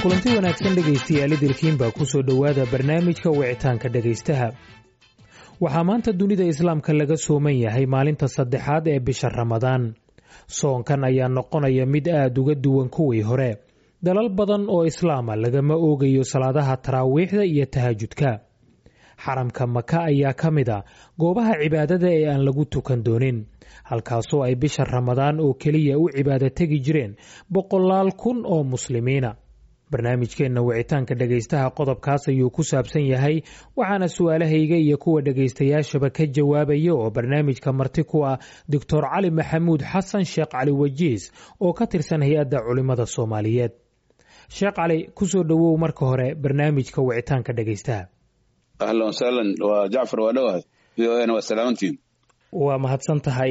kulanti wanaagsan dhegaystayaal idilkiinbaa ku soo dhowaada barnaamijka wicitaanka dhegaystaha waxaa maanta dunida islaamka laga sooman yahay maalinta saddexaad ee bisha ramadaan soonkan ayaa noqonaya mid aad uga duwan kuwii hore dalal badan oo islaama lagama oogayo salaadaha taraawiixda iyo tahajudka xaramka maka ayaa ka mid a goobaha cibaadada ee aan lagu tukan doonin halkaasoo ay bisha ramadaan oo keliya u cibaado tegi jireen boqolaal kun oo muslimiina barnaamijkeenna wicitaanka dhegaystaha qodobkaas ayuu ku saabsan yahay waxaana su-aalahayga iyo kuwa dhegaystayaashaba ka jawaabaya oo barnaamijka marti ku ah doctor cali maxamuud xasan sheekh cali wajiis oo ka tirsan hay-adda culimmada soomaaliyeed sheekh cali kusoo dhowow marka hore barnaamijka wicitaanka dhegaystaha ahlan wasahlan waa jacfar waa dhowahay v o na waa salaamantiin waa mahadsan tahay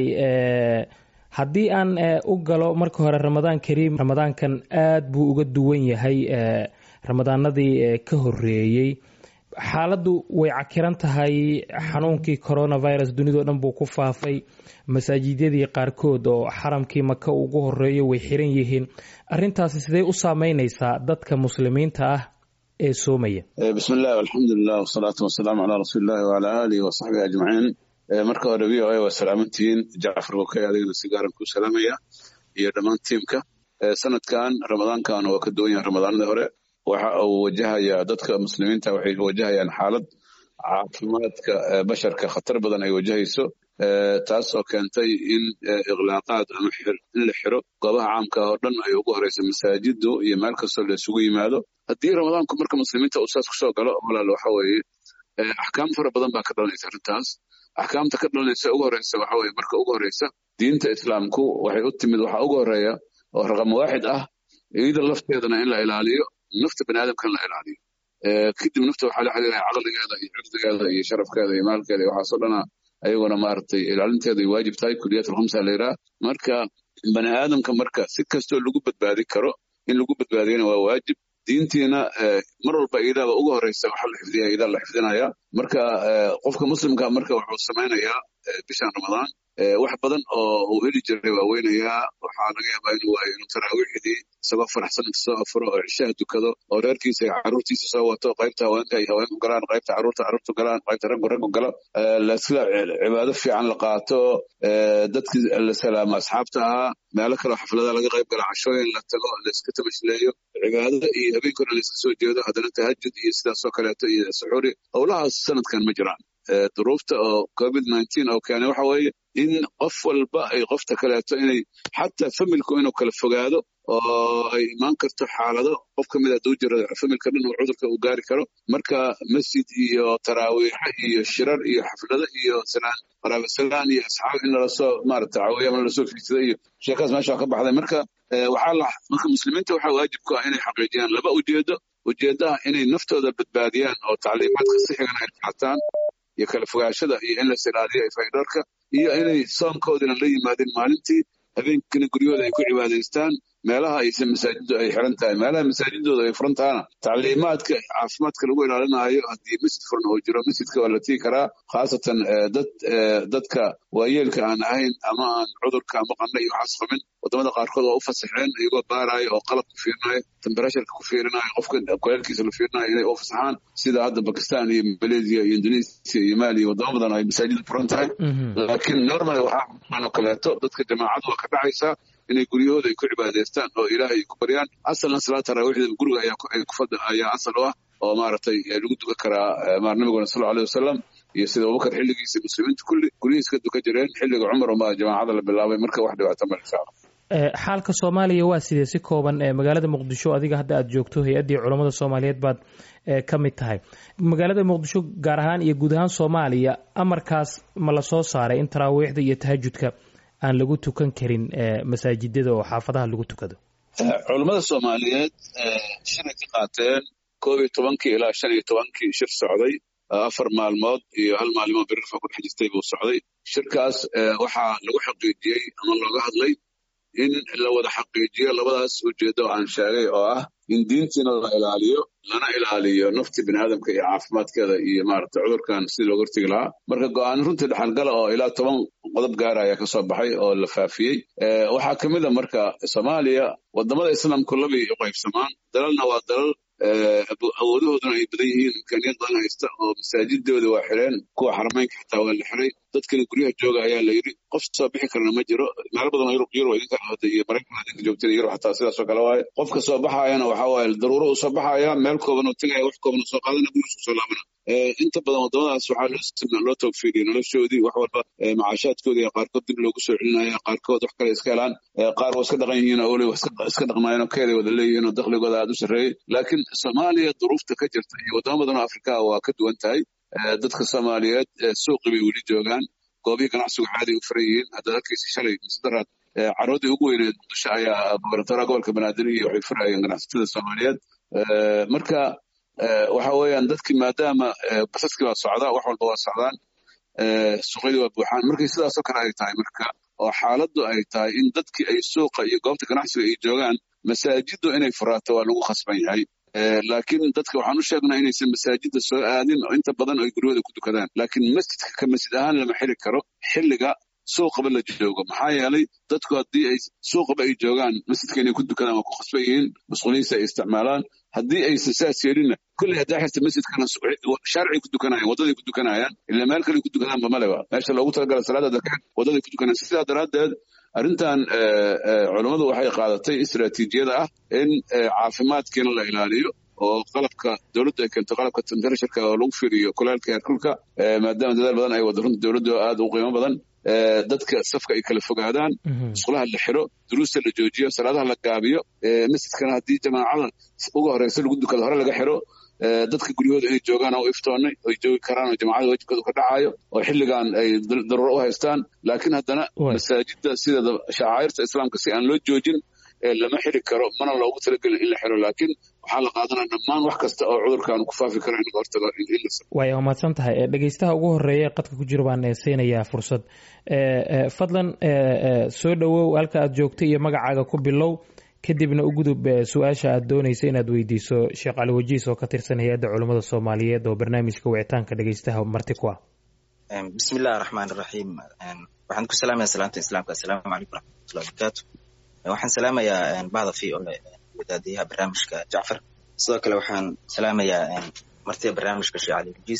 haddii aan u galo marka hore ramadaan kariim ramadaankan aad buu uga duwan yahay ramadaanadii ka horeeyey xaaladdu way cakiran tahay xanuunkii coronavirus dunidao dhan buu ku faafay masaajidyadii qaarkood oo xaramkii maka ugu horeeyo way xiran yihiin arintaasi sidee u saameyneysaa dadka muslimiinta ah ee soomaya bismi illah alxamdulilah wasalaatu wasalaamu calaa rasuulillahi wacalaa aalihi wasaxbihi ajmaciin marka hore v o a waa salaamantihiin jacfar bokay adigana si gaaran ku salaamaya iyo dhammaan tiimka sanadkan ramadaankan waa ka duwan yahay ramadaanadii hore waxa uu wajahayaa dadka muslimiinta waxay wajahayaan xaalad caafimaadka basharka khatar badan ay wajahayso taas oo keentay in ikhlaaqaad ama in la xiro goobaha caamka oo dhan ay ugu horeysa masaajidu iyo meel kastoo la isugu yimaado haddii ramadaanku marka muslimiinta uu saas kusoo galo walaal waxa weeye axkaam fara badan baa ka dhalanaysa arrintaas axkaamta ka dhalanaysa ugu horeysa waxa weye marka ugu horeysa diinta islaamku waxay u timid waxa ugu horeeya oo raqam waaxid ah iyada lafteedana in la ilaaliyo nafta bani aadamka in la ilaaliyo kadib nafta waxaa la xiriiraya caqligeeda iyo cirdigeeda iyo sharafkeeda iyo maalkeeda iyo waxaasoo dhana ayaguna maaragtay ilaalinteeda ay waajib tahay kuliyat alkhamsa la yidhaha marka bani aadamka marka si kastoo lagu badbaadi karo in lagu badbaadiyana waa waajib diintiina mar walba iidaaba ugu horeysa waxa la xifdiya iidaa la xifdinaya marka qofka muslimka marka wuxuu samaynayaa bishan ramadaan wax badan oo uu heli jiray waa weynayaa waxaa laga yaabaa inuu waayo inuu taraawiixdii isagoo faraxsan inta soo afuro oo cishaha dukado oo reerkiisa iyo carruurtiisa soo wato qaybta haweenka ay haweenku galaan qaybta carruurta carruurtu galaan qaybta raggu raggu galo lasla cibaado fiican la qaato dadkii la salaamo asxaabta ahaa meelo kaleo xaflada laga qayb gala cashooyin la tago layska tamashleeyo cibaadada iyo habeenkona layska soo jeedo haddana tahajud iyo sidaasoo kaleeto iyo suxuuri howlahaas sanadkan ma jiraan duruufta oo covid nineteen oo keenay waxa weeye in qof walba ay qofta kaleeto inay xataa familku inuu kala fogaado oo ay imaan karto xaalado qof ka mid a duu jiro familka dhan uu cudurka uu gaari karo marka masjid iyo taraawiixa iyo shirar iyo xaflado iyo salaan qaraaba salaan iyo asxaab in lalasoo maarata caawiya ama lalasoo fiidsada iyo sheekaas meesha ka baxday marka waxaa la marka muslimiinta waxaa waajib ku ah inay xaqiijiyaan laba ujeedo ujeedaha inay naftooda badbaadiyaan oo tacliimaadka sixigana ay qaataan iyo kala fogaashada iyo in las ilaaliyo faydharka iyo inay soonkoodina la yimaadeen maalintii habeenkina guryahooda ay ku cibaadaystaan meelaha aysan masaajidu ay xiran tahay meelaha masaajidooda ay furan tahana tacliimaadka caafimaadka lagu ilaalinayo haddii masjid furan oo jiro masjidka waa la tii karaa khaasatan dad dadka waayeelka aan ahayn ama aan cudurka ama qanna iyo waxaas qabin wadamada qaarkood waa u fasaxeen iyagoo baaraayo oo qalab ku fiirinayo temberasharka ku fiirinayo qofka kuleelkiisa la fiirinayo inay u fasaxaan sida hadda bakistan iyo malaysia iyo indonesia iyo mali iyo wadamo badan ay masaajida furan tahay laakiin normal waxaa oo kaleeto dadka jamaacadu waa ka dhacaysaa inay guryahooda ay ku cibaadaystaan oo ilaahay ku baryaan asalna salaad taraawiixda guriga ayaa asal u ah oo maaragtay lagu dukan karaa maar nabiguna sal aleyh wasalam iyo sida abubakar xilligiisa muslimiinta kulli guryihiis ka dukan jireen xilliga cumar uma jamaacada la bilaabay marka wax dhibaato ma insha allah xaalka soomaaliya waa sidee si kooban magaalada muqdisho adiga hadda aad joogto hay-addii culammada soomaaliyeed baad ka mid tahay magaalada muqdisho gaar ahaan iyo guud ahaan soomaaliya amarkaas ma la soo saaray in taraawiixda iyo tahajudka aan lagu tukan karin masaajidada oo xaafadaha lagu tukado culammada soomaaliyeed shiray ka qaateen koob iyo tobankii ilaa shan iyo tobankii shir socday afar maalmood iyo hal maalimood birirfa ku dhex jirtay buu socday shirkaas waxaa lagu xaqiijiyey ama looga hadlay in la wada xaqiijiyo labadaas ujeeddo aan sheegay oo ah in diintiina la ilaaliyo lana ilaaliyo nafti bini aadamka iyo caafimaadkeeda iyo maaragta cudurkan sidii looga hortegi lahaa marka go-aan runtii dhexalgala oo ilaa toban qodob gaara ayaa kasoo baxay oo la faafiyey waxaa ka mid a marka soomaaliya wadamada islaamku labay u qaybsamaan dalalna waa dalal awoodahooduna ay badan yihiin imkaaniyad badan haysta oo masaajidooda waa xireen kuwa xarameynka xitaa waa la xiray dadkana guryaha jooga ayaa la yidhi qof soo bixi karana ma jiro meelo badan oo yurub yurub idinka ahda iyo maraykan idinka joogteen yurub xataa sidaasoo kale waaye qofka soo baxaayana waxa waaye daruuro uu soo baxaya meel kooban oo tegaya wax kooban oo soo qaadana gurigiisku soo laabana inta badan wadamadaas waxaa loo toogfiiriyay noloshoodii wax walba macaashaadkoodii qaarkood dib loogu soo celinaya qaarkood wax kale iska helaan qaar waa iska dhaqan yihiin oo weliba iska dhaqmaayeen oo keeday wada leeyihiin oo dakhligooda aad u sarreeyey laakiin soomaaliya duruufta ka jirta iyo wadamo badan oo afrika waa ka duwan tahay dadka soomaaliyeed suuqi bay weli joogaan goobihii ganacsigu caaday u furan yihiin haddaad arkaysa shalay misdaraad caroodii ugu weyneed muqdisho ayaa gobernatoraha gobolka banaadir iyo waxay furayeen ganacsatada soomaaliyeed marka waxa weeyaan dadkii maadaama basaskii waa socdaa wax walba waa socdaan suuqyadii waa buuxaan markay sidaasoo kale ay tahay marka oo xaaladdu ay tahay in dadkii ay suuqa iyo goobta ganacsiga ay joogaan masaajiddu inay furaato waa lagu khasban yahay laakiin dadka waxaan u sheegnaa inaysan masaajidda soo aadin oo inta badan ay guryahooda ku dukadaan laakiin masjidka ka masjid ahaan lama xiri karo xilliga suuqaba la joogo maxaa yeelay dadku haddii ay suuqaba ay joogaan masjidka inay ku dukadaan waa ku khasban yihiin masquuliyiinsa ay isticmaalaan haddii aysan saas yeelinna kulley haddaa xirta masjidkana shaaricay ku dukanayaan waddaday ku dukanayaan ilaa meel kale ku dukadaanba maleba meesha loogu talagala salaada darkeed waddaday ku dukanayaan sidaa daraaddeed arrintan culummadu waxay qaadatay istaraatiijiyada ah in caafimaadkiina la ilaaliyo oo qalabka dowladdu ay keento qalabka temperatuurka oo lagu fiiriyo kulaalka heerkulka maadaama dadaal badan ay wada runta dowladdu aad u qiimo badan dadka safka ay kala fogaadaan musqulaha la xiro duruusta la joojiyo salaadaha la gaabiyo masjidkana haddii jamaacada ugu horeysa lagu dukado hore laga xiro dadka guryahooda inay joogaan oo iftoonnay oy joogi karaan oo jamacada wajibkooda ka dhacayo oo xilligan ay daruuro u haystaan laakiin haddana masaajidda sideeda shacairta islaamka si aan loo joojin lama xiri karo mana loogu talagelin in la xiro laakiin waxaa la qaadanaya dhammaan wax kasta oo cudurkan ku faafi karo in laga hortago way mahadsan tahay dhegeystaha ugu horeeya qadka ku jira baan siinayaa fursad fadlan soo dhowow halka aad joogto iyo magacaaga ku bilow kadibna u gudub su-aasha aad doonaysa inaad weydiiso sheekh cali wajiis oo ka tirsan hay-adda culummada soomaaliyeed oo barnaamijka wicitaanka dhegeystaha marti ku ah bismi illahi raxmaan iraxiim waxaan ku salaamaya salaamta islaamka assalaamu calaykum raxmatullahi barakaatu waxaan salaamayaa bahda v o wadaadiyaha barnaamijka jacfar sidoo kale waxaan salaamayaa martida barnaamijka sheekh cali wajiis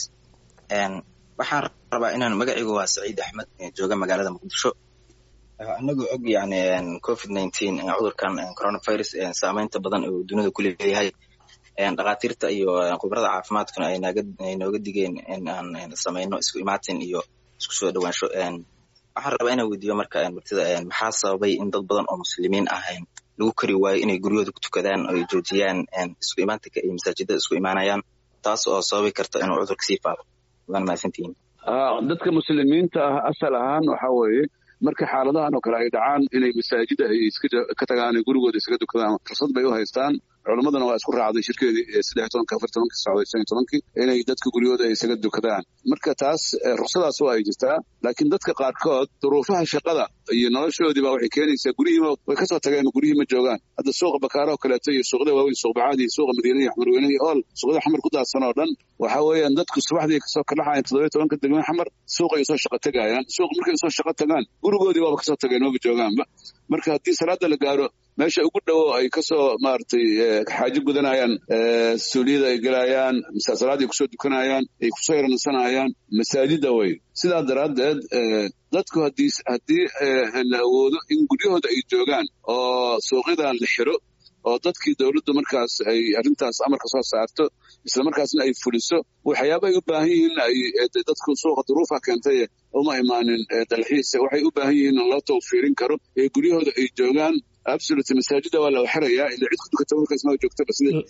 waxaan rabaa inaan magacaygu waa saciid axmed jooga magaalada muqdisho anagoo og yani covid nineteen cudurkan coronavirus saameynta badan uu dunida ku leeyahay dhakhaatiirta iyo khubarada caafimaadkuna ay nooga digeen in aan samayno isku imaatin iyo isku soo dhowaansho waxaan rabaa inaan weydiiyo marka martida maxaa sababay in dad badan oo muslimiin ahayn lagu kari waayo inay guryahooda ku tukadaan oo ay joojiyaan isku imaatinka iyo masaajidada isku imaanayaan taas oo sababi karta inuu cudurka sii faafo waan mahadsantihiin dadka muslimiinta ah asal ahaan waxa weeye marka xaaladahan oo kale ay dhacaan inay masaajida ay ka tagaan gurigooda iskaga dukadaan fursad bay u haystaan culammaduna waa isku raacday shirkeedii saddex tobanka afar tobankii socday shan iyo tobankii inay dadka guryahooda ay isaga dukadaan marka taas ruksadaas waa ay jirtaa laakiin dadka qaarkood duruufaha shaqada iyo noloshoodiiba waxay keenaysaa guryihiima way kasoo tageen guryihii ma joogaan hadda suuqa bakaaro oo kaleeto iyo suuqyada waaweyn suuq bacaadi iyo suuqa madiina iyo xamarweyne iyo ool suuqyada xamar ku daadsan oo dhan waxa weeyaan dadku subaxdii kasoo kalaxayan toddobiyo tobanka degmada xamar suuqay soo shaqo tagayaan suuq markay soo shaqo tagaan gurigoodii waaba kasoo tageen maba joogaanba marka haddii salaada la gaaro meesha ugu dhowo ay kasoo maaragtay xaajo gudanayaan suuliyada ay gelayaan salaadii kusoo dukanayaan ay kusoo yaransanayaan masaajida wey sidaa daraaddeed dadku haddii haddii la awoodo in guryahooda ay joogaan oo suuqyada la xiro oo dadkii dowladdu markaas ay arrintaas amarka soo saarto isla markaasna ay fuliso waxyaaba ay u baahan yihiin ay dadku suuqa duruufa keentay uma imaanin dalxiisa waxay u baahan yihiin in loo tawfiirin karo ee guryahooda ay joogaan absolute masaajida waa la xirayaa ila cid ku dukata markaas ma joogtaba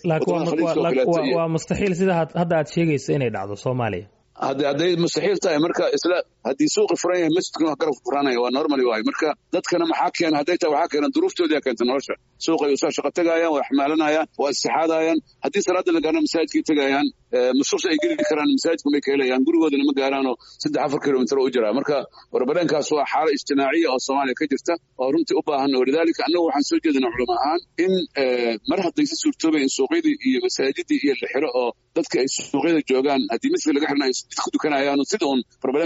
laakiin waa mustaxiil sida hadda aad sheegaysa inay dhacdo soomaaliya hadday mustaxiil tahay marka isla haddii suuqi furan yahay masjidkuna wax garabka furanaya waa normally waay marka dadkana maxaa keena hadday tahay waxaa keena duruuftoodia keenta nolosha suuqay usoo shaqo tegayaan waa xamaalanayaan waa istixaadayaan haddii salaada la gaarna masaajidkay tegayaan masuqsa ay geli karaan masaajidku may ka helayaan gurigoodana ma gaaraanoo saddex afar kilomitr u jiraa marka warbadheenkaas waa xaalo ijtimaaciya oo soomaaliya ka jirta oo runtii u baahan walidaalika annagu waxaan soo jeedinaa culamo ahaan in mar haddaysi suurtoobay in suuqyadii iyo masaajidii iyo la xiro oo dadka ay suuqyada joogaan haddii masjidka laga xirna ay ku dukanayaan sida uun warbadheenka taagnaanayo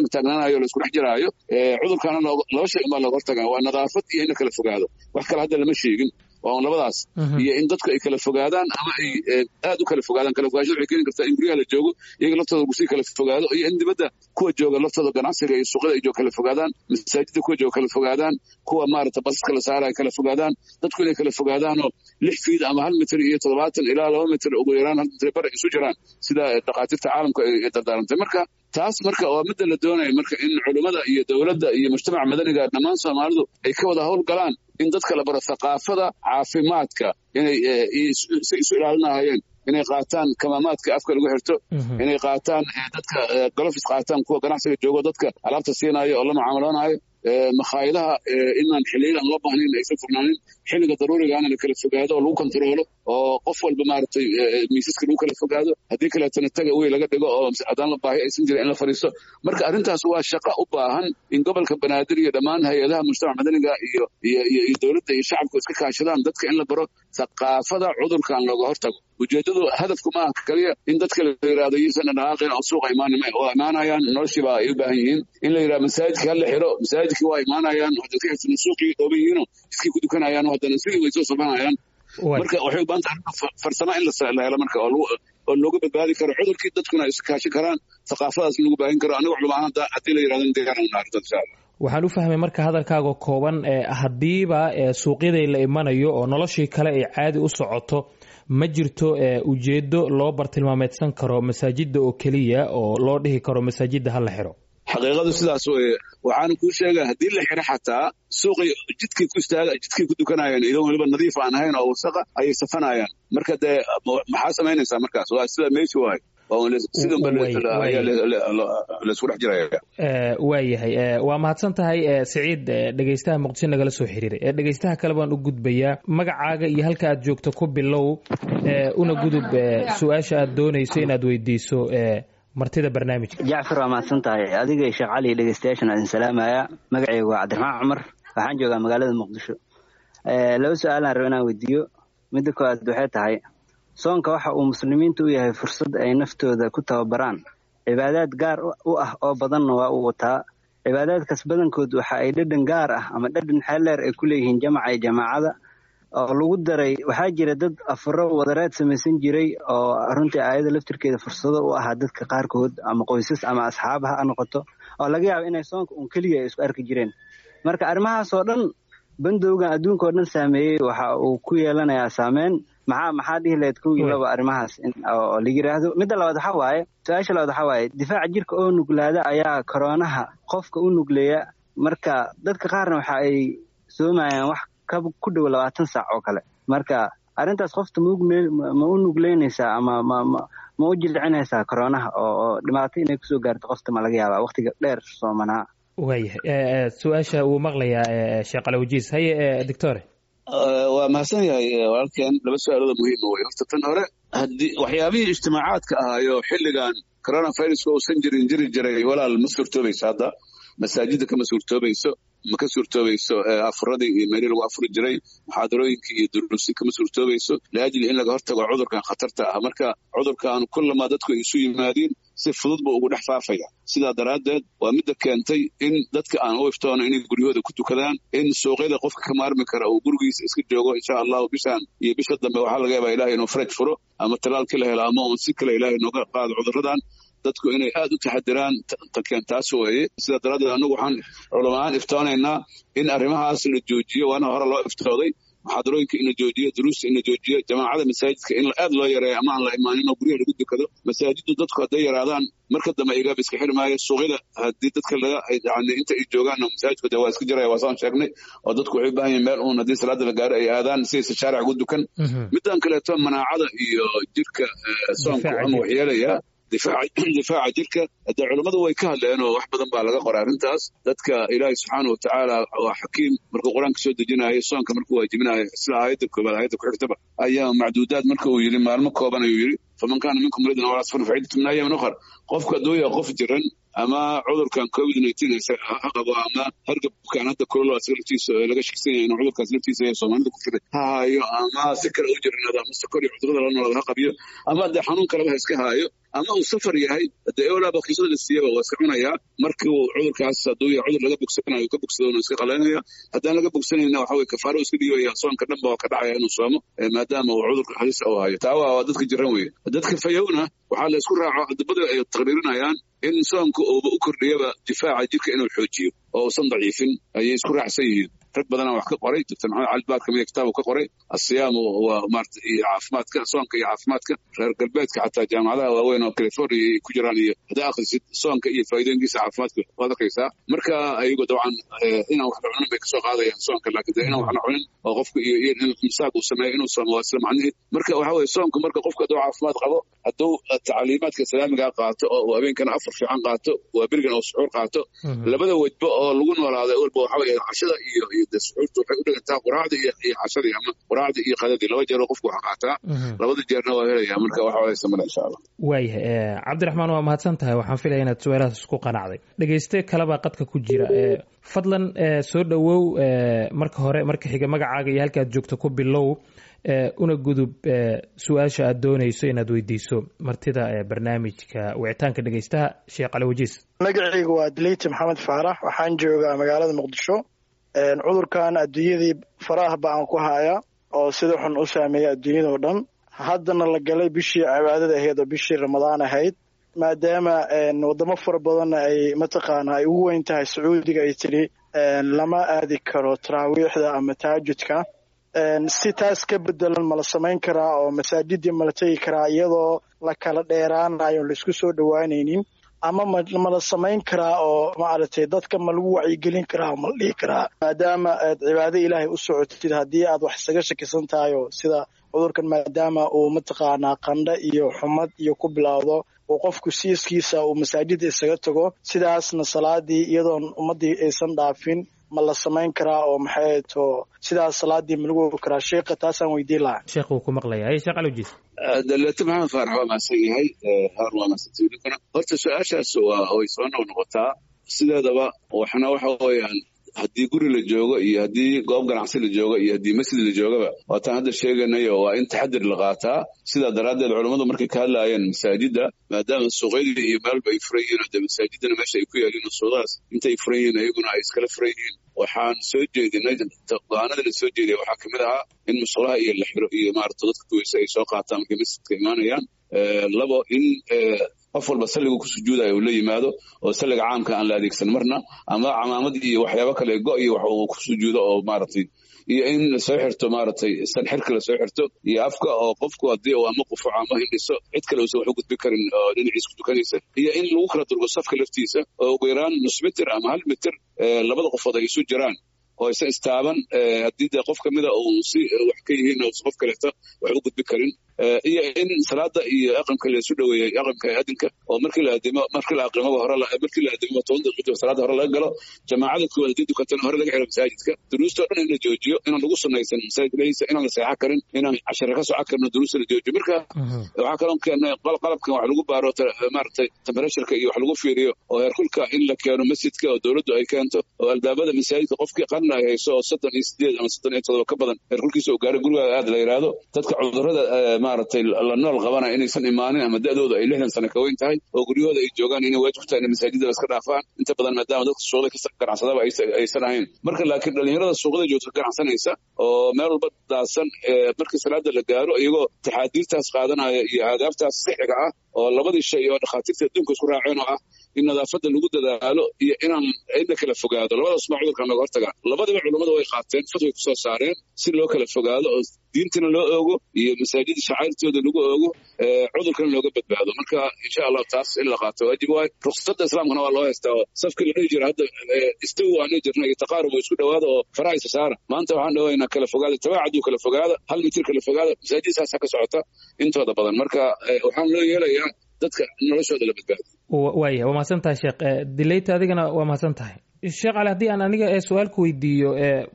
dhowaanayo o laisku dhex jiraayo cudurkaana laba shay unbaa looga hortagaa waa nadaafad iyo in la kala fogaado wax kale hadda lama sheegin waa un labadaas iyo in dadku ay kala fogaadaan ama ay aad u kala fogaadaan kala fogaashada waxay keeni kartaa in guryaha la joogo iyaga laftooda gusii kala fogaado iyo in dibadda kuwa jooga laftooda ganacsiga iyo suuqyada ay joog kala fogaadaan masaajidda kuwa jooga kala fogaadaan kuwa maarata basaska la saara ay kala fogaadaan dadku inay kala fogaadaanoo lix fiid ama hal mitir iyo toddobaatan ilaa laba mitir ugu yaraan hal mitir bar isu jiraan sida dhakhaatiirta caalamka ay dardaarantay marka taas marka waa midda la doonaya marka in culummada iyo dowladda iyo mujtamaca madaniga dhammaan soomaalidu ay ka wada howl galaan in dadka la baro thaqaafada caafimaadka inay si isu ilaalinahayeen inay qaataan kamaamaadka afka lagu xirto inay qaataan dadka golofis qaataan kuwa ganacsiga joogo dadka alaabta siinayo oo la mucaamaloonaayo makhaayadaha inaan xiliyadan loo baahnayn aysan furnaanin xilliga daruurigaana la kala fogaado oo lagu kontaroolo oo qof walba maaragtay miisaska lagu kala fogaado haddii kaleetana taga wey laga dhigo oo haddaan la baahi aysan jirin in la fadhiisto marka arrintaas waa shaqo u baahan in gobolka banaadir iyo dhammaan hay-adaha mujtamac madaniga iyo iyo iyo dowladda iyo shacabku iska kaashadaan dadka in la baro thaqaafada cudurkan looga hortago ujeedadu hadafku maaha kaliya in dadka la yidhahdo yisan dhaqaaqin oo suuqa imaanima waa imaanayaan noloshiiba ay u baahan yihiin in la yidhahdo masaajidka hala xiro masaajidkii waa imaanayaan dadka xirsan suuqii dhooban yihiinoo iskii ku dukanayaan haddana sidii way soo sabanayaan marka waxay u baahan tahay farsamo in la helo marka oo oo looga badbaadi karo cudurkii dadkuna ay iskaashin karaan thaqaafadaas lagu baahin karo aniga culama haddii la yidhahdo diyaaran naarta insha allah waxaan u fahmay marka hadalkaaga kooban haddiiba suuqyaday la imanayo oo noloshii kale ay caadi u socoto ma jirto ujeedo loo bartilmaameedsan karo masaajidda oo keliya oo loo dhihi karo masaajidda ha la xiro xaqiiqadu sidaas weye waxaana kuu sheega haddii la xiro xataa suuqii jidkay ku istaaga jidkay ku dukanayaan idoo weliba nadiif aan ahayn oo wasaqa ayay safanayaan marka dee maxaa samaynaysaa markaas waa sida meeshi waayo laisku dhex jiraya waayahay waa mahadsan tahay siciid dhegeystaha muqdisho nagala soo xiriiray dhegeystaha kale baan u gudbayaa magacaaga iyo halka aad joogto ku bilow una gudub su-aasha aad doonayso inaad weydiiso martida barnaamijka jacfar waa mahadsan tahay adiga iyo sheekh cali dhegeystayaashan idin salaamaya magacaygu waa cabdiraxmaan cumar waxaan joogaa magaalada muqdisho laba su-aalaan rabo inaan weydiiyo midda koowaad waxay tahay soonka waxa uu muslimiinta u yahay fursad ay naftooda ku tababaraan cibaadaad gaar u ah oo badanna waa uu wataa cibaadaadkaas badankood waxa ay dhadhan gaar ah ama dhadhan xeeldheer ay ku leeyihiin jamaca iyo jamaacada oo lagu daray waxaa jira dad afuro wadareed samaysan jiray oo runtii aayada laftirkeeda fursado u ahaa dadka qaarkood ama qoysas ama asxaab ha noqoto oo laga yaabo inay soonka uun keliya ay isku arki jireen marka arrimahaasoo dhan bandowgan adduunka oo dhan saameeyey waxa uu ku yeelanayaa saameyn maxaa maxaa dhihi lahayd kow iyo laba arrimahaas oo la yidhaahdo midda labaad waxaa waaye su-aasha labaad waxaa waaye difaaca jirka oo nuglaada ayaa koroonaha qofka u nugleeya marka dadka qaarna waxa ay soomayaan wax ku dhow labaatan saac oo kale marka arrintaas qofta ma u nugleynaysaa ama ma u jilcinaysaa koroonaha oo dhibaato inay kusoo gaarto qofta ma laga yaabaa waqtiga dheer soomanaa waayahay su-aasha wuu maqlayaa sheekh alawajiis haye doctore waa mahadsan yahay walaalkeen laba su-aalooda muhiima wey horta tan hore haddii waxyaabihii ijtimaacaadka ahaayo xilligan coronaviruska uusan jirin jiri jiray walaal ma suurtoobayso hadda masaajidda kama suurtoobayso ma ka suurtoobayso afuradii iyo meelii lagu afuri jiray muxaadarooyinkii iyo duruusi kama suurtoobayso liajli in laga hortago cudurkan khatarta ah marka cudurkan kullama dadku ay isu yimaadiin si fudud buu ugu dhex faafaya sidaa daraaddeed waa midda keentay in dadka aan u iftoono inay guryahooda ku tukadaan in suuqyada qofka ka maarmi kara uu gurigiisa iska joogo insha allahu bishaan iyo bisha dambe waxaa laga yaabaa ilahay inuu faraj furo ama talaalkii la helo ama un si kale ilahay nooga qaado cuduradan dadku inay aad u taxadiraan takeen taas weeye sidaa daraaddeed annagu waxaan culamaaan iftoonaynaa in arrimahaas la joojiyo waana hore loo iftooday muxaadarooyinka in la joojiyo duruusta in la joojiyo jamaacada masaajidka in aad loo yareeyo ama aan la imaanin oo guryaha lagu dukado masaajiddu dadku hadday yaraadaan marka dambe igaab iska xirmaayo suuqyada haddii dadka laga yani inta ay joogaan masaajidku de waa iska jiraya waa saan sheegnay oo dadku waxay u baahan yihin meel uun haddii salaada la gaaro ay aadaan sidaysa shaaric ugu dukan middan kaleeto manaacada iyo jirka soonku ama waxyeelaya difaaca jirka de culummadu way ka hadleen oo wax badan baa laga qoray arrintaas dadka ilaahay subxaana watacaala waa xakiim markuu qur-aanka soo dejinayo soonka markuu waajibinayo sida aayadda koobaad aayadda ku xigtaba ayaa macduudaad marka uu yidhi maalmo kooban ayuu yidhi faman kaana minkum muridan walaa safar faciidatu min ayaamin ukhar qofku hadduu yahay qof jiran ama cudurkan covid nineteen ha qabo ama hargabkan hadda kulolo asaga laftiisa laga shaksan yahay inuu cudurkaas laftiisa ee soomaalida ku jira ha haayo ama si kale u jirnaado ama sokor iyo cudurada la noolada ha qabiyo ama dee xanuun kaleba ha iska haayo ama uu safar yahay dee ewlaa bakiisada la siiyaba waa iska cunayaa markii uu cudurkaas hadduu yahay cudur laga bogsanayo ka bogsado uu iska qalaynaya haddaan laga bogsanayna waxa weye kafaaro iska dhigaya soonka dhanba waa ka dhacaya inuu soomo maadaama uu cudurka halis u hayo taa waa dadka jiran weye dadka fayowna waxaa la isku raaco adabada ay taqriirinayaan in soonka uuba u kordhiyaba difaaca jirka inuu xoojiyo oo uusan daciifin ayay isku raacsan yihiin rag badanaa wax ka qoray doctor maxamed cali baar kamida kitaab ka qoray asiyaamu waa maarata iyo caafimaadka soonka iyo caafimaadka reer galbeedka xataa jaamacadaha waaweyn oo california ay ku jiraan iyo haddaa akhrisid soonka iyo faa'iidooyinkiisa caafimaadka waad arkaysaa marka ayagu dabcan inaan wax la cunin bay kasoo qaadayaan soonka laakiin dee inaan wax la cunin oo qofka iyo iyo in misaaq uu sameeyo inuu soomo waa isla macnihiid marka waxa weye soonka marka qofka hadduu caafimaad qabo hadduu tacliimaadka islaamigaa qaato oo uu habeenkana afar fiican qaato waa berigan oo suxuur qaato labada wejba oo lagu noolaada walba waxa weye cashada iyo iyo de suxuurta waxay u dhigantaa quraacda iyo iyo cashadii ama quraacda iyo qadadii laba jeer oo qofku wax qaataa labada jeerna waa helaya marka waxa waysa male insha allah waayahay cabdiraxmaan waa mahadsan tahay waxaan filaya inaad su-aalahaas isku qanacday dhegeyste kalebaa qadka ku jira fadlan soo dhowow marka hore marka xiga magacaaga iyo halka aad joogto ku bilow una gudub su-aasha aad doonayso inaad weydiiso martida barnaamijka wicitaanka dhegeystaha sheekh cali wajiis magacaygu waa dileyte maxamed faarax waxaan joogaa magaalada muqdisho cudurkan adduunyadii faraah ba-an ku haya oo sida xun u saameeya adduunyadao dhan haddana la galay bishii cibaadada ahayd oo bishii ramadaan ahayd maadaama wadamo fara badanna ay mataqaana ay ugu weyn tahay sacuudiga ay tidhi lama aadi karo taraawiixda ama tahajudka si taas ka bedelan ma la samayn karaa oo masaajidii ma la tegi karaa iyadoo la kala dheeraanayo laisku soo dhowaanaynin ama ma la samayn karaa oo maaragtay dadka ma lagu wacyigelin karaa ma la dhihi karaa maadaama aad cibaado ilaahay u socotid haddii aad wax isaga shakisan tahay oo sida cudurkan maadaama uu mataqaanaa qandho iyo xumad iyo ku bilowdo uu qofku siiskiisa uu masaajida isaga tago sidaasna salaadii iyadoon ummaddii aysan dhaafin ma la samayn karaa oo maxay to sidaas salaadii ma lagu ogi karaa sheekha taasaan weydiin lahaa sheekh wuu ku maqlaya hay sheekh alowjiis daleeto maxamed faarax waa mahadsan yahay haar waa mahadsantahay ninkuna horta su-aashaas waa way soo noq noqotaa sideedaba waxna waxa weeyaan haddii guri la joogo iyo haddii goob ganacsi la joogo iyo haddii masjid la joogaba waataan hadda sheeganayo waa in taxadir la qaataa sidaa daraaddeed culammadu markay ka hadlaayeen masaajidda maadaama suuqyadii iyo meelba ay furan yihiin oo dee masaajidana meesha ay ku yaaliin oo suuqadaas intay furan yihiin ayaguna ay iskala furan yihiin waxaan soo jeedinay go-aanada la soo jeediyay waxaa kamid ahaa in musqulaha iyo la xiro iyo maarata dadka kuweyse ay soo qaataan markay masjidka imaanayaan labo in qof walba salliga ku sujuudaya uu la yimaado oo salliga caamka aan la adeegsan marna ama camaamad iyo waxyaabo kale go iyo wax uu ku sujuudo oo maaragtay iyo in lasoo xirto maaragtay san xirka lasoo xirto iyo afka oo qofku haddii uu ama qufuco ama hindhiso cid kale uusan wax u gudbi karin oo dhinaciisa ku tukanaysa iyo in lagu kala durgo safka laftiisa oo ugu yaraan nus mitir ama hal mitir labada qofood ay isu jiraan oo isa istaaban haddii dee qof kamida uu si wax ka yihiin uusan qof kaleeto wax u gudbi karin iyo in salaada iyo aqamka laysu dhoweeyey aqamka adinka oo markii la adimo markii la aqrimoba hore markii la adimo toban daqiiqo salaada hore laga galo jamaacada koowaad haddii dukatana hore laga xiro masaajidka duruusta o dhan in la joojiyo inaan lagu sunaysan masaajid leysa inaan la seexan karin inaan cashare ka soco karno duruusta la joojiyo marka waxaa kaloo keenay qalabkan wax lagu baaro maaragtay temperatuurka iyo wax lagu fiiriyo oo heerkulka in la keeno masjidka oo dowladdu ay keento oo albaabada masaajidka qofkii qarna ay hayso oo soddon iyo sideed ama soddon iyo todoba ka badan heerkulkiisa uu gaaro gurigaaga aad la yidhaahdo dadka cudurrada maaragtay la nool qabana inaysan imaanin ama da'dooda ay lixdan sano ka weyn tahay oo guryahooda ay joogaan inay waajib ku tahay inay masaajidaba iska dhaafaan inta badan maadaama dadka suuqda ka ganacsadaba aysan ahayn marka laakiin dhalinyarada suuqada joogta ganacsanaysa oo meel walba daadsan markii salaada la gaaro iyagoo taxaadiirtaas qaadanaya iyo aadaabtaas sixiga ah oo labadii shay oo dhakhaatiirta adduunka isku raaceen oo ah in nadaafadda lagu dadaalo iyo inaan in la kala fogaado labadaas ma cudurkan looga hortagaa labadiba culummadu way qaateen fatway kusoo saareen si loo kala fogaado oo diintina loo oogo iyo masaajida shacairtooda lagu oogo cudurkana looga badbaado marka insha allahu taas in la qaato waajib waay ruksada islaamkana waa loo haystaa oo safkii la dhihi jira hadda istawi waan dhihi jirna iyo taqaarub oo isku dhawaada oo faraha isa saara maanta waxaan dhawaynaa kala fogaada tabaacaduu kala fogaada hal mitir kala fogaada masaajid saasa ka socota intooda badan marka waxaan loo yeelayaa dadka noloshooda la badbaado waaya waa mahadsan tahay sheekh dileyta adigana waa mahadsan tahay sheekh cali haddii aan aniga ee su-aalku weydiiyo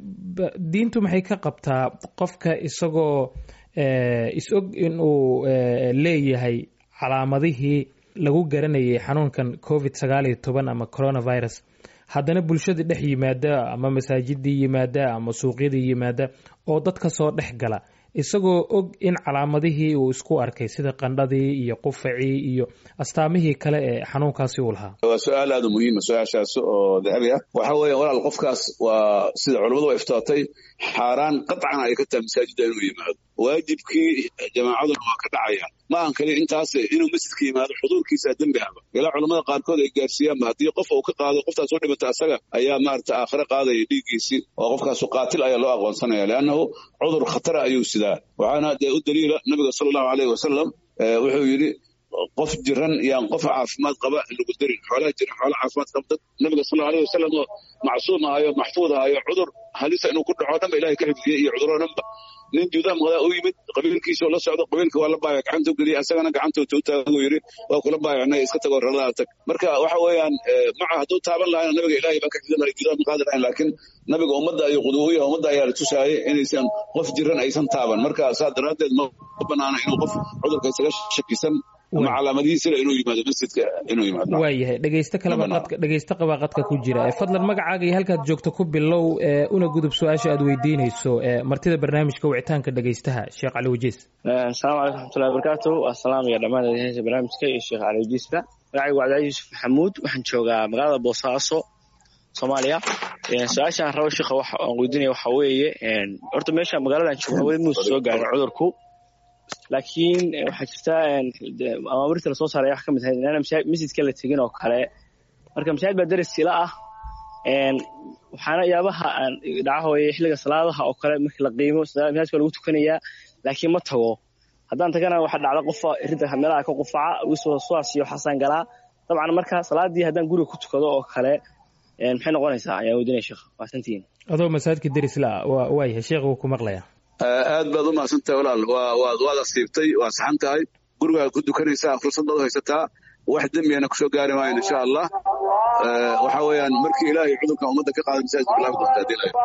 diintu maxay ka qabtaa qofka isagoo is-og inuu leeyahay calaamadihii lagu garanayay xanuunkan covid sagaal iyo toban ama coronavirus haddana bulshada dhex yimaada ama masaajidii yimaada ama suuqyadii yimaada oo dadka soo dhex gala isagoo og in calaamadihii uu isku arkay sida qandhadii iyo qufacii iyo astaamihii kale ee xanuunkaasi uu lahaa waa su-aal aada muhiima su-aashaas oo dahabi ah waxa weeye walaal qofkaas waa sida culammadu way iftootay xaaraan qatcan ay ka tahay masaajidda inuu yimaado waajibkii jamaacaduna waa ka dhacayaan ma ahan kaliya intaas inuu masjidka yimaado xuduurkiisa dembi ahba ilaa culamada qaarkood ay gaarsiiyaanba haddii qof uu ka qaado qoftaas u dhimata asaga ayaa maarata aakhire qaadaya dhiiggiisii oo qofkaasu qaatil ayaa loo aqoonsanaya leannahu cudur khatara ayuu sidaa waxaana dee u daliila nabiga sala allahu aleyhi wasalam wuxuu yidhi qof jiran yaan qof caafimaad qaba lagu darin xoolaha jiran xoola caafimaad qaba dad nabiga sal allahu aleyh wasalam oo macsuum ahayo maxfuud ahayo cudur halisa inuu ku dhaco dhanba ilahay ka xifdiyey iyo cuduroo dhanba nin juudaa maqdaa u yimid qabiilkiisoo la socdo qabiilka waa la baaya gacanta u geliyay asagana gacantooda u taaguu yidhi waa kula baayacnay iska tagoo raladaa tag marka waxa weeyaan maca hadduu taaban lahayna nabiga ilahay baa ka xifdin lahay juudaa maqaadi lahayn laakiin nabiga ummadda ayuu quduuya ummadda ayaa la tusaayay inaysan qof jiran aysan taaban marka saa daraaddeed ma banaana inuu qof cudurka isaga shakisan ama calaamadihiisila inuu yimaado masjidka inuu yimaado waayahay dhegeysto kaleba qadka dhegeysto qabaa qadka ku jira fadlan magacaaga iyo halkaad joogto ku bilow una gudub su-aasha aad weydiinayso martida barnaamijka wicitaanka dhegeystaha sheekh cali wajiis asalaamu calaykum raxmatullahi wabarakaatu waa salaamaya dhammaan dhegeysta barnaamijka iyo sheekh cali wajiisba magacaygu waa cabdilaahi yuusuf maxamuud waxaan joogaa magaalada boosaaso soomaaliya su-aashaan rabo sheekha waxa aan weydiinaya waxa weeye horta meesha magaaladan joogo weli muuse soo gaarin cudurku laakiin waxaa jirta amaamirta lasoo saaray wax ka mid ahayd inaan masjidka la tegin oo kale marka masaajid baa daris ila ah waxaana yaabaha dhaca hooye xilliga salaadaha oo kale markii la qiimo masaajidka lagu tukanayaa laakiin ma tago haddaan tagana waxaa dhacda qofa ridda meelaha ka qufaca wiswaswaas iyo xasaan galaa dabcan marka salaadii haddaan guriga ku tukado oo kale maxay noqonaysaa ayaa weydiinaya sheekh waasantihiin adoo masaajidka daris la ah waayahay sheekh wuu ku maqlayaa aad baad u mahadsantahay walaal waad asiibtay waa saxan tahay gurigaad ku dukanaysaa fursad baad u haysataa wax dembiyana kusoo gaari maayan insha allah waxa weeyaan markii ilaahay cudurkan ummadda ka qaaday masaajidka bilaabi doonta hadii la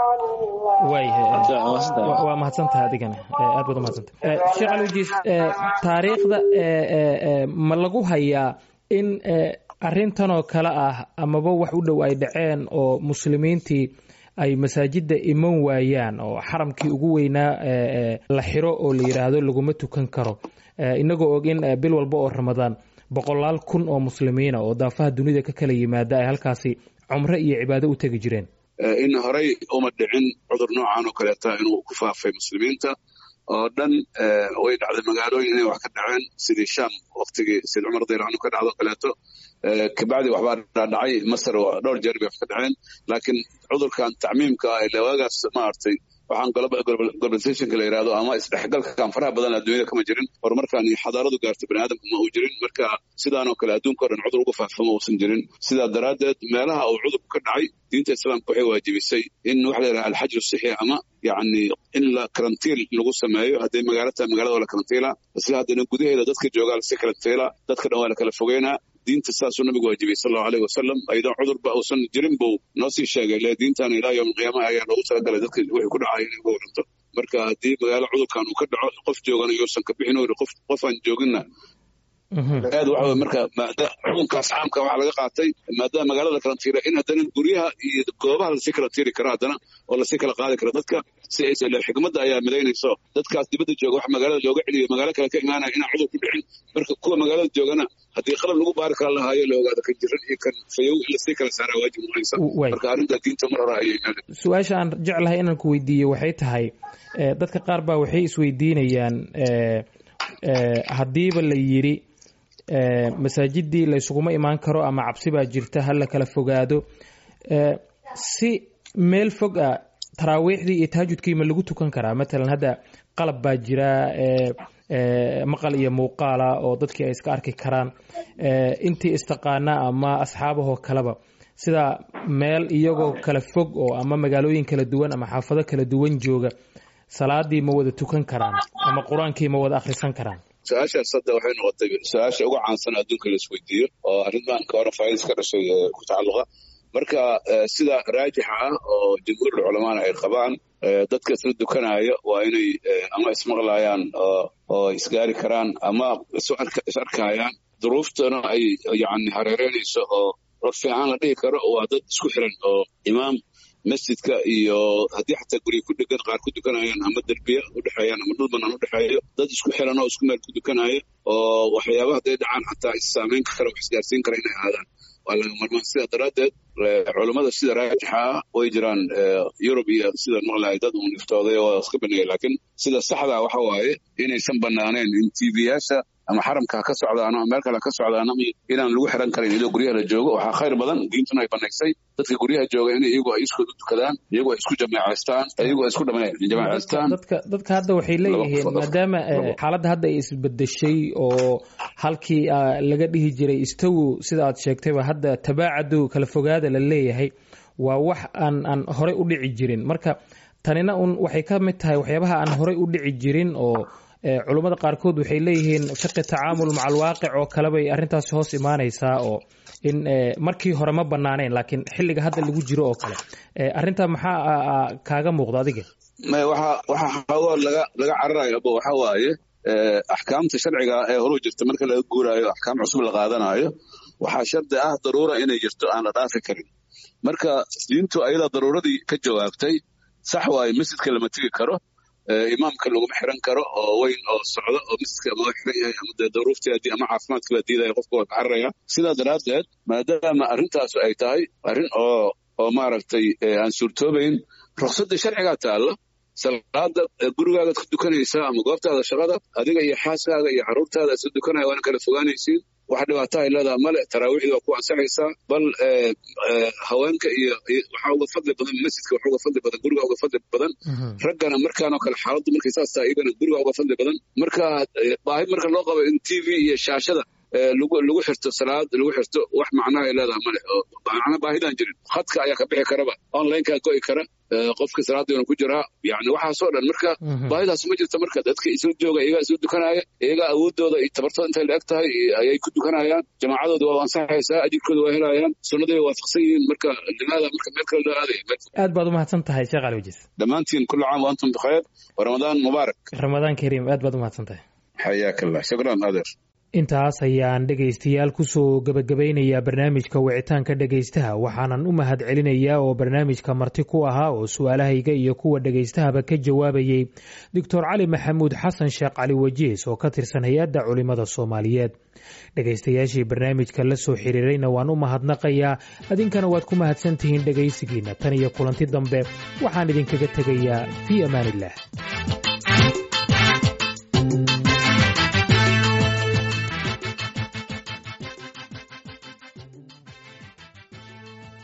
waayahay waa mahadsantahay adigana aad baad u mahadsantahay sheekh alwajiis taariikhda ma lagu hayaa in arrintanoo kale ah amaba wax u dhow ay dhaceen oo muslimiintii ay masaajidda iman waayaan oo xaramkii ugu weynaa la xiro oo la yidhaahdo laguma tukan karo inagoo og in bil walba oo ramadaan boqolaal kun oo muslimiina oo daafaha dunida ka kala yimaada ay halkaasi cumro iyo cibaado u tegi jireen in horey uma dhicin cudur noocan oo kaleeta inuu ku faafay muslimiinta oo dhan way dhacday magaalooyin inay wax ka dhaceen sidii sham waktigii sid cumar radiallahu anhu ka dhacdo kaleeto kabacdi waxbaa dhacay masar dhowr jeer bay wax ka dhaceen laakiin cudurkan tacmiimka ah ile waagaas maaragtay waxaan globalizationka la yidhahdo ama isdhexgalkan faraha badan adduunyada kama jirin horumarkan iyo xadaaradu gaartay bani aadamka ma uu jirin marka sidaanoo kale adduunka o dhan cudur uga faafama uusan jirin sidaa daraaddeed meelaha uu cudurku ka dhacay diinta islaamka waxay waajibisay in waxa la yidhaha alxajru sixi ama yacni in la karantiil lagu sameeyo hadday magaalo tahay magaalada waa la karantiila isla haddana gudaheeda dadka joogaa lasi karantiila dadka dhan waa la kala fogeynaa diinta saasuu nabigu waajibiyey sal allahu aleyh wasalam ayadoo cudurba uusan jirin buu noo sii sheegay le diintan ilaa yowm alqiyaamaha ayaa loogu talagalay dadka wixii ku dhacaya inay uga waranto marka haddii magaalo cudurkan uu ka dhaco qof joogana yuusan ka bixin ori qof qofaan jooginna aad waxa marka xukunkaas caamka waxaa laga qaatay maadaama magaalada la karantiira in haddana guryaha iyo goobaha lasii karantiiri karo haddana oo lasii kala qaadi karo dadka si aysan xikmadda ayaa midaynayso dadkaas dibadda jooga wax magaalada looga celiyo magaalo kale ka imaanaya inaan cudur ku dhicin marka kuwa magaalada joogana haddii qalab lagu baari kara lahaayo la ogaado kan jiran iyo kan fayow in lasii kala saaraa waajib noqonaysa marka arrinta diinta mar hore ayay su-aasha aan jeclahay inaan ku weydiiyo waxay tahay dadka qaar baa waxay isweydiinayaan haddiiba la yidhi masaajidii laysuguma imaan karo ama cabsi baa jirta ha la kala fogaado si meel fog ah taraawiixdii iyo tahajudkii ma lagu tukan karaa matalan hadda qalab baa jira maqal iyo muuqaala oo dadkii ay iska arki karaan intii istaqaana ama asxaabahoo kaleba sida meel iyagoo kala fog oo ama magaalooyin kala duwan ama xaafado kala duwan jooga salaadii ma wada tukan karaan ama qur-aankii ma wada akhrisan karaan su-aashaas hadda waxay noqotay su-aasha uga caansan adduunka la isweydiiyo oo arrintan ka hore faaidas ka dhashay ku tacalluqa marka sida raajixa ah oo jumhuurul culamaana ay qabaan dadka isla dukanaya waa inay ama ismaqlayaan oo isgaari karaan ama is arkayaan duruuftana ay yani hareereynayso oo rag fiican la dhihi karo waa dad isku xiran oo imaam masjidka iyo haddii xataa gurya ku dhegan qaar ku dukanayaan ama derbiya u dhexeeyaan ama dhul banaan u dhexeeyo dad isku xiran oo isku meel ku dukanaya oo waxyaaba hadday dhacaan xataa issaamayn kara wax isgaarsiin kara inay aadaan waa laga marmaan sidaa daraaddeed culummada sida raajixa ah way jiraan yurub iyo sida maqlahay dad uun iftooday oo iska baneeyay laakiin sida saxdaa waxa waaye inaysan banaaneen in tvyaasha ama xaramka ha ka socdaan ama meel kale ha ka socdaan ama inaan lagu xiran karin iyadoo guryaha la joogo waxaa khayr badan diintuna ay banaysay dadka guryaha jooga in iyagu ay iskooda dukadaan iyagu ay isku jameecaystaan iyagu ay isku jamaecaystaan dadka dadka hadda waxay leeyihiin maadaama xaaladda hadda ay isbedeshay oo halkii laga dhihi jiray istawu sida aad sheegtayba hadda tabaacadu kala fogaada la leeyahay waa wax aan aan horey u dhici jirin marka tanina un waxay ka mid tahay waxyaabaha aan horey u dhici jirin oo culummada qaarkood waxay leeyihiin fiqi tacaamul maca alwaaqic oo kale bay arrintaasi hoos imaanaysaa oo in markii hore ma banaaneen laakiin xilliga hadda lagu jiro oo kale arrintaa maxaa kaaga muuqda adiga waxa waxa xoogo laga laga cararayo abo waxa waaye axkaamta sharciga ee horu jirta marka laga guuraayo axkaam cusub la qaadanayo waxaa shardi ah daruura inay jirto aan la dhaafi karin marka diintu ayadaa daruuradii ka jawaabtay sax waaye masjidka lama tegi karo imaamka laguma xiran karo oo weyn oo socdo oo masjidka ama xiran yahay ama dee daruurteedii ama caafimaadkii baa diidaya qofka waa kacararaya sidaa daraaddeed maadaama arrintaasu ay tahay arrin oo oo maaragtay aan suurtoobayn ruqsadda sharcigaa taalla salaada gurigaagaad ku dukanaysaa ama goobtaada shaqada adiga iyo xaaskaaga iyo carruurtaada isla dukanaya waana kala fogaanaysiin wax dhibaato ay leedaha male taraawiixdii waa ku ansaxaysaa bal haweenka iyo waxaa uga fadli badan masjidka waxa uga fadli badan guriga uga fadli badan raggana markaanoo kale xaaladdu markay saas tahay iyagana guriga uga fadli badan marka baahi marka loo qabo in t v iyo shaashada lagu lagu xirto salaad lagu xirto wax macnaha ay leedaha male oo macna baahidaan jirin khadka ayaa ka bixi karaba onlineka go'i kara qofka salaadiina ku jiraa yani waxaasoo dhan marka baahidaas ma jirto marka dadka isla jooga iyagaa isla dukanaya iyagaa awoodooda iyo tabartooda intay la eg tahay ayay ku dukanayaan jamaacadooda waa ansaxaysaa ajirkooda waa helayaan sunnadii way waafaqsan yihiin marka limaada marka meel kale loo aadaya aad baad umahadsan tahay sheekh ali wajis dhammaantiin kullu caam wa antum bikhayr wa ramadaan mubaarak ramadaan kariim aad baad umahadsan tahay xayaaka allah shukran adeer intaas ayaan dhegaystayaal kusoo gebagabaynayaa barnaamijka wicitaanka dhegaystaha waxaanan u mahad celinayaa oo barnaamijka marti ku ahaa oo su-aalahayga iyo kuwa dhegaystahaba ka jawaabayey doctor cali maxamuud xasan sheekh cali wajiis oo ka tirsan hay-adda culimada soomaaliyeed dhegaystayaashii barnaamijka la soo xiriirayna waan u mahadnaqayaa adinkana waad ku mahadsantihiin dhegaysigiina tan iyo kulanti dambe waxaan idinkaga tegayaa fii amaaniillah